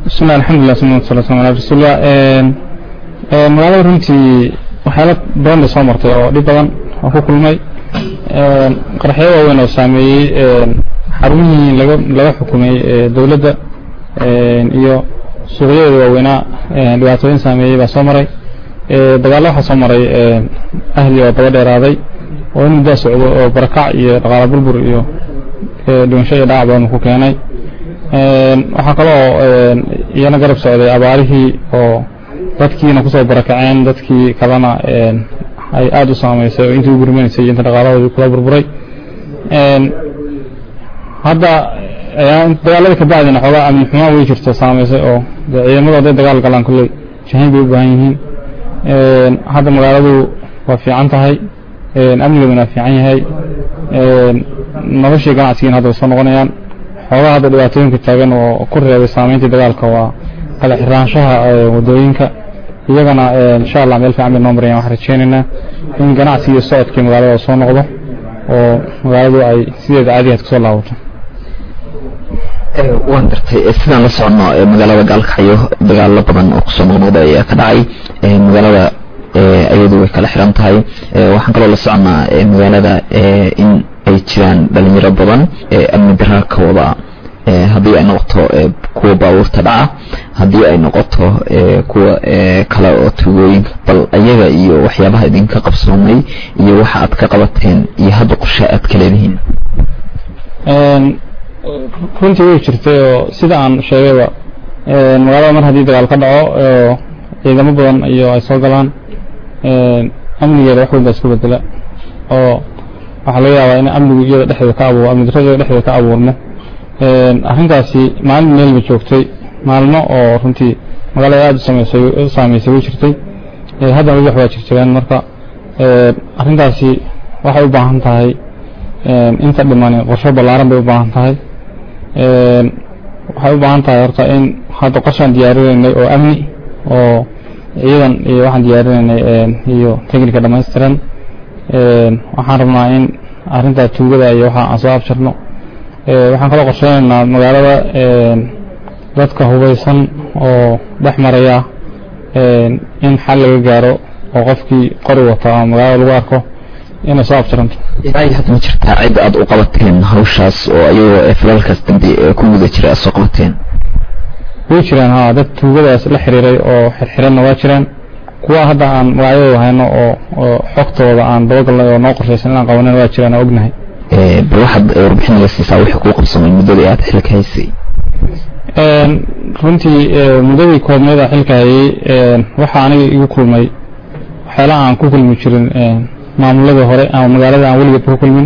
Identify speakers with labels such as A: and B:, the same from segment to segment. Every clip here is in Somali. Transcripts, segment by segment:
A: bismillah alxamdulilah suma sala slam ala rasuulillah magaalada runtii waxyaala badan bay soo martay oo dhib badan oo ku kulmay qaraxyo waaweyn oo saameeyey xarumihii laga laga xukumay dowladda iyo suuqyadeeda waaweynaa dhibaatooyin saameeyey baa soo maray dagaallo waxaa soo maray ahli oo daba dheeraaday oo in muddaa socdo oo barakac iyo dhaqaala burbur iyo dhimasho iyo dhaac badan ku keenay waxaa kaloo iyana garab socday abaarihii oo dadkiina kusoo barakaceen dadkii kalena ay aada u saamaysay oo intii u gurmanaysay iyo inta dhaqaaladoodii kula burburay hadda dagaalada kabacdina xoogaa amni xumaa way jirto saamaysay oo dee ciidamadu hadday dagaal galaan kolley jahayn bay u baahan yihiin hadda magaaladu waa fiican tahay amnigeeduna waa fiican yahay noloshii ganacsigiina hadda way soo noqonayaan xoogaa hadda dhibaatooyinka taagan oo ku reebay saamayntii dagaalka waa kala xiraanshaha wadooyinka iyagana insha allah meel fiican bay noo marayaan waxaan rajeynaynaa in ganacsiga iyo socodkii magaalada soo noqdo oo magaaladu ay sideeda caadigaad kusoo laabato
B: waan gartay sidaan la socono magaalada gaalkacyo dagaalo badan oo kusoo noqnoqda ayaa ka dhacay magaalada ayadu way kala xiran tahay waxaan kaloo la soconaa magaalada in ay jiraan dhalinyaro badan amni daraa ka wada haddii ay noqoto kuwa baabuurta dhaca haddii ay noqoto kuwa kale oo tugooyinka bal ayaga iyo waxyaabaha idinka qabsoomay iyo waxa aad ka qabateen iyo hadda qorshe aad ka leedihiin
A: runtii way jirtay oo sida aan sheegayba magaalada mar haddii dagaal ka dhaco oo ciidamo badan iyo ay soo galaan amnigeeda wax weyn baa isku bedela oo waxaa laga yaabaa in amnigu iyada dhexdeeda ka abuur amni darrada iyada dhexdeeda ka abuurmo arrintaasi maalin meel ba joogtay maalmo oo runtii magaalada aada u sameysay u saameysay way jirtay haddana weli wax waa jirjireen marka arrintaasi waxay u baahan tahay inta dhimani qorshe ballaaran bay u baahan tahay waxay u baahan tahay horta in hadda qorshaan diyaarinaynay oo amni oo ciidan iyo waxaan diyaarinaynay iyo technica dhammaystiran waxaan rabnaa in arrintaa tuugada iyo waxa aan soo abjarno waxaan kaloo qorsheynaynaa magaalada dadka hubaysan oo dhex maraya in xal laga gaaro oo qofkii qori wata ama magaalada lagu arko inay soo abjaranto
B: ilaa hadda ma jirtaa cid aad u qabateen hawshaas oo ayagoo falalkaas dambe ku guda jira aad soo qabateen
A: way jiraan ha dad tuugadaas la xiriiray oo xirxiranna waa jiraan kuwa hadda aan magacyadooda hayno oo oo xogtooda aan dabagalnay oo noo qorshaysan inaan qabanin waa jiraan oo ognahay
B: bal waxaad warbixin naga siisaa wixii kuu qabsamay muddadii aad xilka haysay
A: runtii muddadii koobneed aan xilka hayay waxaa aniga igu kulmay waxyaalaha aan ku kulmi jirin maamuladii hore ama magaalada aan weligeedba ku kulmin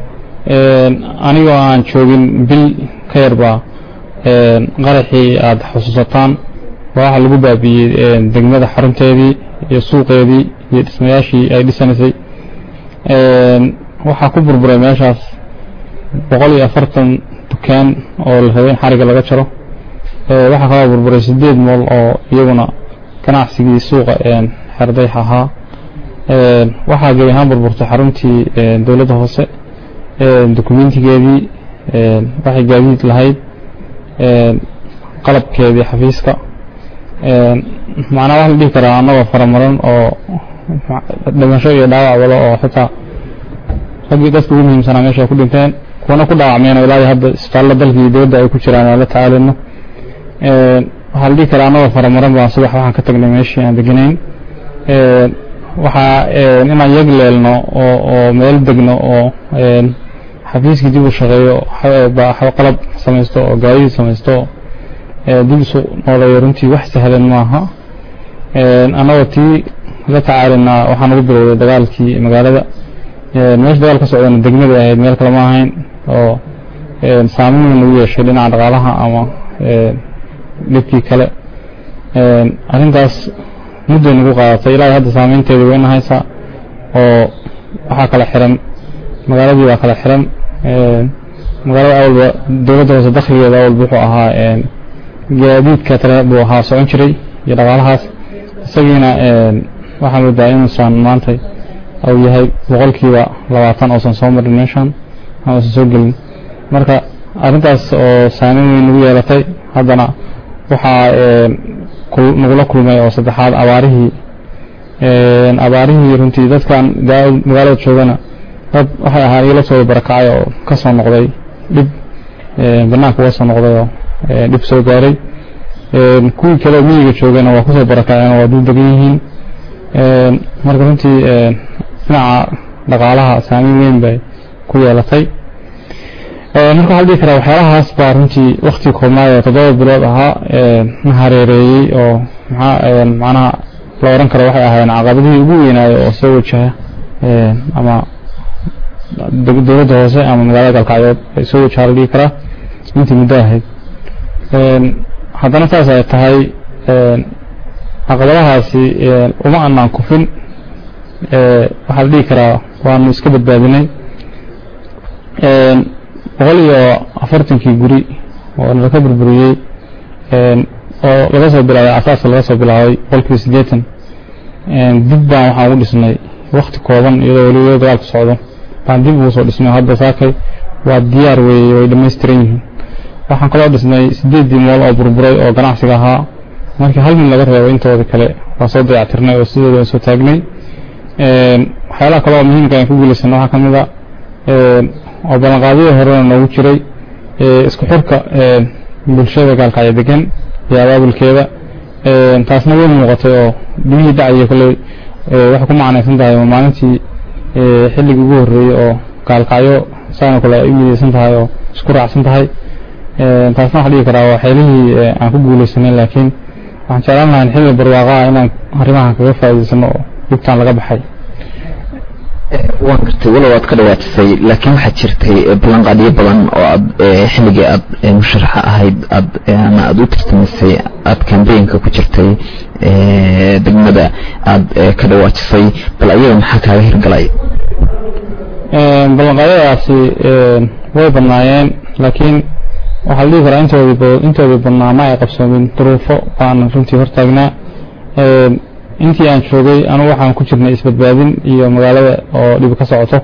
A: anigoo aan joogin bil ka yarbaa qaraxii aada xusuusataan waa waxa lagu baabiiyey degmada xarunteedii iyo suuqeedii iyo dhismayaashii ay dhisanaysay waxaa ku burburay meeshaas boqol iyo afartan dukaan oo la rabay in xariga laga jaro waxaa kaloo burburay sideed mool oo iyaguna ganacsigii suuqa xerdayx ahaa waxaa gebi ahaan burburtay xaruntii dowladda hoose dokumentigeedii waxay gaadiid lahayd qalabkeedii xafiiska macnaa wax la dhihi karaa annagoo faramaran oo dhimasho iyo dhaawac wado oo xitaa raggii dadka ugu muhiimsanaa meesha ay ku dhinteen kuwana ku dhaawacmeen oo ilaa hadda isbitaalla dalkii dowladda ay ku jiraan aan la tacaalino waxaa la dhihi karaa annagoo faramaran baan subax waxaan ka tagnay meeshii aan deganayn waxaa inaan yag leelno oo oo meel degno oo xafiiskii dib u shaqeeyo qalab samaysto oo gaadidii samaysto dib isu nooleeyo runtii wax sahlan maaha annagoo tii la tacaalinaa waxaan ugu bilowday dagaalkii magaalada meesha dagaal ka socdana degmada ahayd meel kale ma ahayn oo saameyn weyn lagu yeeshay dhinaca dhaqaalaha ama dhibkii kale arrintaas mudday nagu qaadatay ilaa hadda saameynteeda weyna haysa oo waxaa kala xiran magaaladii baa kala xiran magaalada awalba dowladda hoose dakhligeeda awalba wuxuu ahaa gaadiidka tale buu ahaa socon jiray iyo dhaqaalahaas isagiina waxaa moodaa inuusan maanta uu yahay boqolkiiba labaatan oosan soo marin meeshan ama uusan soo gelin marka arrintaas oo saameyn weyn nagu yeelatay haddana waxaa nagula kulmay oo saddexaad abaarihii abaarihii runtii dadkan magaalada joogana dad waxay ahaa igala soo barakacay oo ka soo noqday dhib banaanka uga soo noqday oo dhib soo gaaray kuwii kale miyiga joogana waa kusoo barakaceen waa dul degan yihiin marka runtii dhinaca dhaqaalaha saameyn weyn bay ku yeelatay marka waxaa la dhihi karaa waxyaalahaas baa runtii wakti koobnaay oo toddoba bilood ahaa na hareereeyey oo maxaa macnaha la oran karo waxay ahaayeen caqabadihii ugu weynaayo oo soo wajaha ama dowladda hoose ama magaalada galkacyood ay soo wajaha la dhihi karaa intii muddo ahayd haddana saas ay tahay caqabadahaasi uma anaan kufin waxaa la dhihi karaa waanu iska badbaadinay boqol iyo afartankii guri oo nalaka burburiyey oo laga soo bilaabay asaaska laga soo bilaabay boqolkiiba siddeetan dib baan waxaan ugu dhisnay wakti kooban iyadoo weli dagaalku socdo baan dib ugu soo dhisnay hadda saakay waa diyaar weeye way dhammaystiran yihiin waxaan kaloo dhisnay sideeddii mool oo burburay oo ganacsiga ahaa markii hal mid laga reebo intooda kale waa soo dayactirnay oo sidooda waan soo taagnay waxyaalaha kale oo muhiimka aan ku guulaysanay waxaa ka mid a oo ballanqaadyadii horena noogu jiray isku xirka bulshada gaalkacyo degan iyo abaabulkeeda taasna way muuqatay oo dhibihii dhacaya kolley waxay ku macnaysan tahay oo maalintii xilligii ugu horreeyey oo gaalkacyo saana kale ay u midaysan tahay oo isku raacsan tahay taasna waxaa dhihi karaa waa xeelihii aan ku guulaysanay laakiin waxaan jeclaan lahaa xilli barwaaqaa inaan arrimahan kaga faa'iidaysano oo dhibtaan laga baxay
B: waan gartay walow aad ka dhawaatisay laakiin waxaad jirtay ballanqaadyo badan oo aad xilligii aad musharaxa ahayd aad ama aad u tartamisay aad kambeynka ku jirtay degmada aad ka dhawaatisay bal ayaga maxaa kaaga hirgalay
A: ballanqaadyadaasi way badnaayeen laakiin waxaa la dhihi karaa intoodii intoodii badnaa ma ay qabsoomin duruufo baan runtii hortaagnaa intii aan joogay anugu waxaan ku jirnay isbadbaadin iyo magaalada oo dhib ka socoto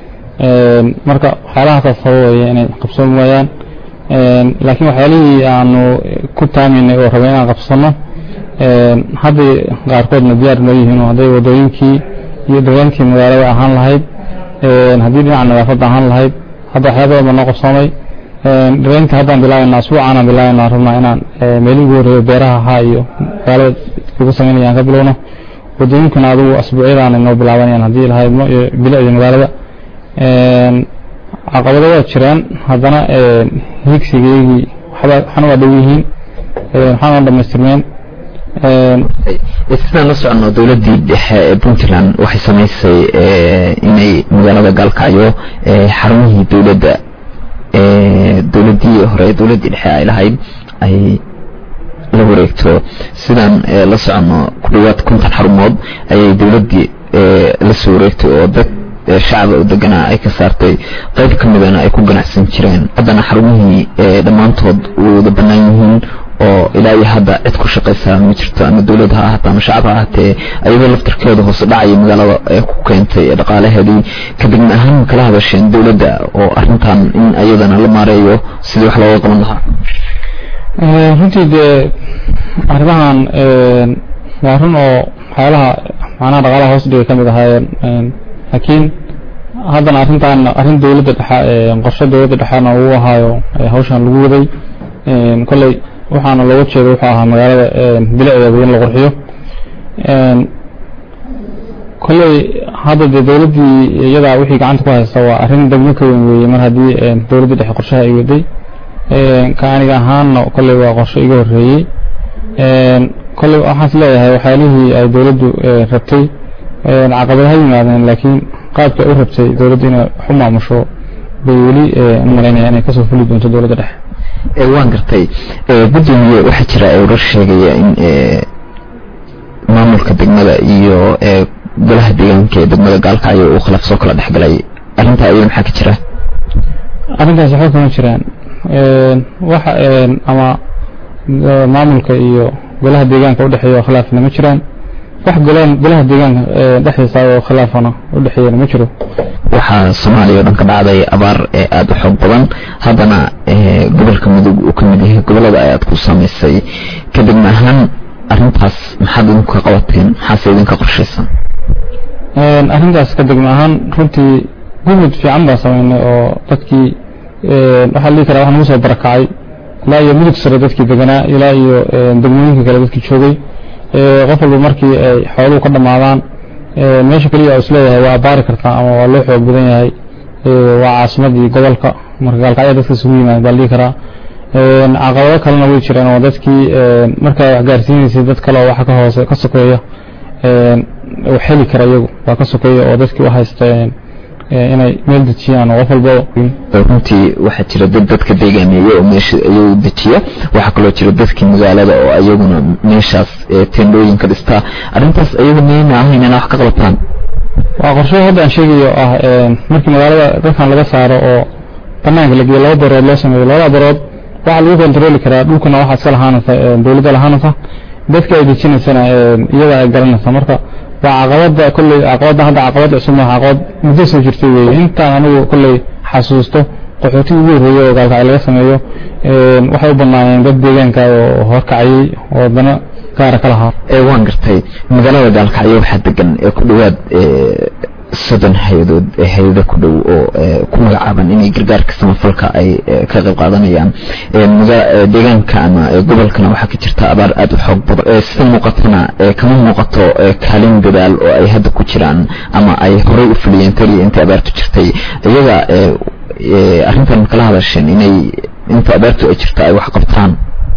A: marka waxyaalahaas sababaya inay qabsoomi waayaan laakiin waxyaalihii aanu ku taaminay oo rabay inaan qabsano hadday qaarkoodna diyaar noo yihiin oo hadday wadooyinkii iyo dhawaankii magaalada ahaan lahayd haddii dhinaca nadaafadda ahaan lahayd hadda waxyaa badan baa noo qabsoomay dhaweynta haddaan bilaabaynaa asbuucaanaan bilaabaynaa rabnaa inaan meelihii ugu horreeyo beeraha ahaa iyo magaalada lagu samaynaya aan ka bilowno wadooyinkana adigu asbuucyadaana noo bilaabanayaan haddii lahaydno iyo bilicda magaalada caqabado waa jiraan haddana higsigeygii waxna waa dhow yihiin waxaana dhamaystirmeen
B: sidaan la socono dowladdii dhexe ee puntland waxay samaysay inay magaalada gaalkacyo xarumihii dowladda dowladdii hore dowladdii dhexe ay lahayd ay la wareegto sidaan la socono ku dhawaad konton xarumood ayay dowladdii la soo wareegtay oo dad shacaba u deganaa ay ka saartay qayb ka midana ay ku ganacsan jireen haddana xarumihii dhammaantood way wada bannaan yihiin oo ilaa iyo hadda cid ku shaqaysaa ma jirto ama dowlad ha ahaatee ama shacab ha ahaatee ayadoo laftarkeeda hoose dhacaya magaalada ee ku keentay dhaqaalaheedii kadibna ahaan kala hadasheen dowladda oo arrintan in ayadana la maareeyo sidii wax looga qaban lahaa
A: runtii dee arrimahan waa run oo waxyaalaha macnaha dhaqaalaha hoos dhigay ka mid ahaayeen laakiin haddana arrintan arrin dowladda dhexe qorshe dowladda dhexena uu ahaayo hawshan lagu waday kolley waxaana looga jeeda wuxuu ahaa magaalada bilicdeeda in la qurxiyo kolley hadda dee dowladdii iyadaa wixii gacanta ku haysta waa arrin degmo ka weyn weeye mar haddii dowladdii dhexe qorshaha ay waday ka aniga ahaanna kolley waa qorshe iga horreeyey kolley waxaan is leeyahay waxyaalihii ay dowladdu rabtay caqabad ha yimaadeen laakiin qaabka ay u rabtay dowladdu inay wax u maamusho bay weli umalaynaya inay kasoo fuli doonto dowladda dhexe
B: waan gartay gudoomiye waxaa jira warar sheegaya in maamulka degmada iyo golaha deegaanka ee degmada gaalkacyo uu khilaaf soo kala dhexgalay arrintaa iyada maxaa ka jira
A: arrintaas waxba kama jiraan waxa ama maamulka iyo golaha deegaanka udhexeeya khilaafna ma jiraan wax golaan golaha deegaanka dhexdiisa oo khilaafana u dhexeeyana ma jiro
B: waxaa soomaaliya oo dhan ka dhacday abaar ee aada u xoog badan haddana gobolka mudug uu ka mid yahay gobolada ay aad ku saamaysay kadibna ahaan arrintaas maxaad idinku ka qabateen maxaase idinka qorshaysan
A: arrintaas ka degma ahaan runtii gumud fiican baan samaynay oo dadkii waxaa la dhihi karaa wax nagu soo barakacay ilaa iyo mudug sare dadkii deganaa ilaa iyo degmooyinka kale dadkii joogay qof walba markii ay xooluhu ka dhammaadaan meesha keliya isleeyahay waa abaari kartaa ama waa loo xoog badan yahay waa caasimadii gobolka marka gaalkacya dadka isugu yimaad baa la dhihi karaa caqabado kalena way jiraan oo dadkii markaa wax gaarsiinaysay dad kale oo waxa ka hoose ka sokeeya wax heli kara iyagu waa ka sokeeya oo dadkii u haysta inay meel dejiyaan oo qof walba
B: runtii waxaa jira dad dadka deegaameeya oo meesha ayagu dejiya waxaa kaloo jira dadkii magaalada oo ayaguna meeshaas teendhooyin ka dhistaa arrintaas ayagu miyayna ahayn inaa wax ka qabataan
A: waa qorsho hadda aan sheegayo ah markii magaalada dadkan laga saaro oo banaanka la geeyo laba barood loo sameeyo labada barood waxaa lagu kontarooli karaa dhulkuna waxaa iska lahaanaysa dowladda lahaanaysa dadka ay dejinaysana iyada ay garanaysa marka waa caqabada kolley caqabada hadda caqabad cusub maaha caqabad muddo soo jirtay weeye intaan anigu kolley xasuusto qaxootiga ugu horreeyey oo gaalkacay laga sameeyo waxay u banaayeen dad deegaanka oo horkacayey oo dana gaara ka lahaa
B: waan gartay magaalada gaalkacyo waxaa degan ee ku dhowaad soddon hay-adood hay-ada ku dhow oo ku magacaaban inay gargaarka samafalka ay ka qayb qaadanayaan deegaanka ama gobolkana waxaa ka jirta abaar aada u xoog badan sida muuqatana kama muuqato kaalin dadaal oo ay hadda ku jiraan ama ay horey u fuliyeen keliya inta abaartu jirtay iyaga arrintan makala hadasheen inay inta abaartu ay jirta ay wax qabtaan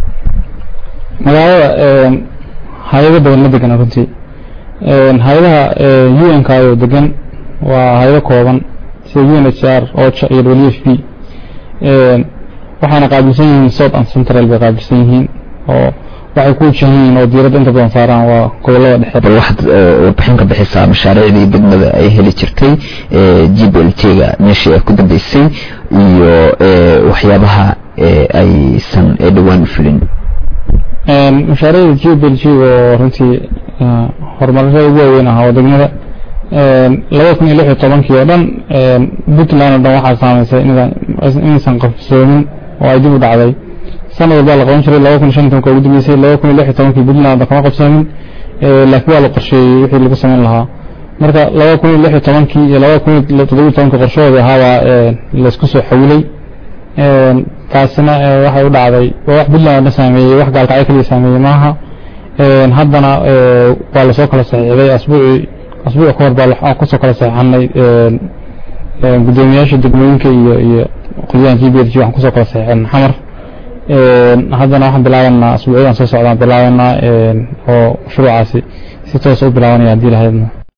A: magaalada hay-ado badan ma degana runtii hay-adaha u n k oo degan waa hay-ado kooban sida u n h r ocha iyo w f p waxaana qaabilsan yihiin south and central bay qaabilsan yihiin oo waxay ku wajahan yihiin oo diiradda inta badan saaraan waa gobolada dhexe
B: bal waxaad warbixin ka bixisaa mashaariicdii degmada ay heli jirtay g b l t-ga meeshii ay ku dambeysay iyo waxyaabaha aysan dhowaan u fulin
A: mashaariicda g b l g oo runtii horumarada ugu waaweyn ahaa oo degmada laba kun iyo lix iyo tobankii oo dhan puntland oo dhan waxaa saamaysay inaysan qabsoomin oo ay dib u dhacday sanad walbaa la qaban jiray laba kun iyo shan tobanka ugu dambeysay laba kun iyo lix iyo tobankii puntland kama qabsoomin laakiin waa la qorsheeyey wixii lagu samayn lahaa marka laba kun iyo lix iyo tobankii iyo laba kun iyo toddobiyo tobankii qorshahooda ahaabaa laysku soo xawilay taasina waxay u dhacday waa wax puntland oo dhan saameeyey wax gaalkacyo keliya saameeyey maaha haddana waa lasoo kala saxiixday asbuucii asbuuc ka hor baa kusoo kala saxiixanay guddoomiyaasha degmooyinka iyo iyo qolyahan g b l g waxaan kusoo kala saxiixan xamar haddana waxaan bilaabanaa asbuucyadan soo socdaan bilaabanaa oo mashruucaasi si toos u bilaabanaya haddii lahaydna